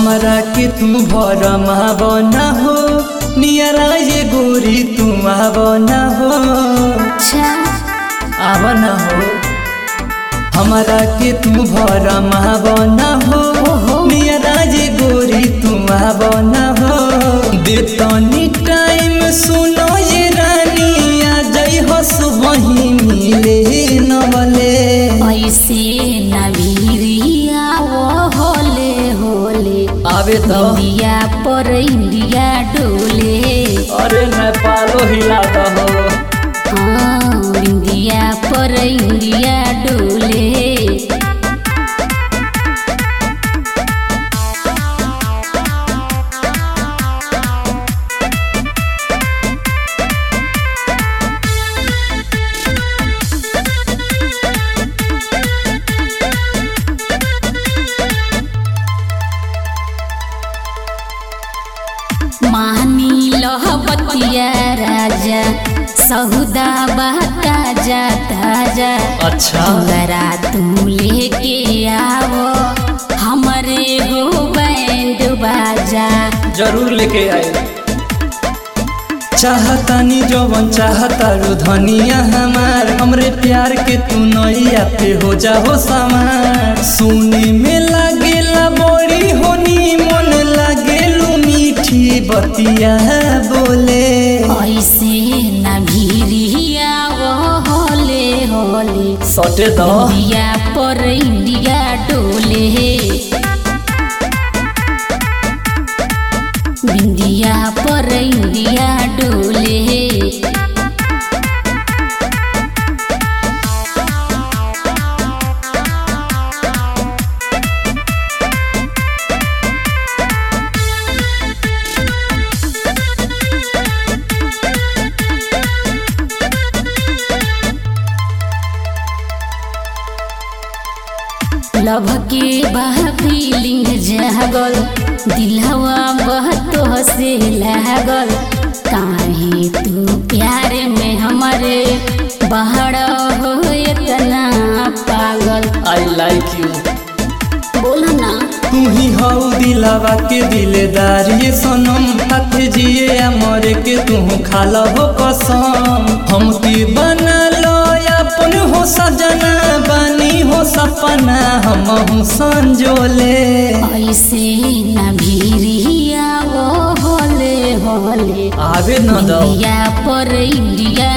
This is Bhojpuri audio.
हमरा के तू भरम न हो नियरा ये गोरी तू आब न हो अच्छा आब न हो हमरा के तू भरम न हो नियरा ये गोरी तू आब न हो देतनी टाइम सुनो ये रानी आ जई हो सुबही मिले नवले ऐसे नवीरिया वो होले होले आवे तो इंडिया पर इंडिया डोले अरे नेपालो हिला दहो हाँ इंडिया पर इंडिया डोले मानी लह बतिया राजा सहुदा बहता जा ताजा अच्छा जरा तू लेके आवो हमरे हो बैंड बाजा जरूर लेके आए चाहतानी जवन चाहतारू धनिया हमार हमरे प्यार के तू नैया पे हो जाओ सवार सुने में लागेला बड़ी होनी मन लागेलू मीठी बतिया बोले ऐसे न भीरिया वो होले होले सटे दो इंडिया पर इंडिया डोले इंडिया पर इंडिया डोले लभ के बह फीलिंग जागल दिलवा बहतो से लागल काहे तू प्यार में हमारे बहड़ हो इतना पागल आई लाइक यू बोल ना तू ही हऊ दिलावा के दिलेदार ये सनम हाथ जिए या मरे के तू खाला हो कसम हम की बना लो अपन हो सजना बानी हो सपना हम हूँ संजोले ऐसे न भीरिया वो होले होले आवे न दो इंडिया पर इंडिया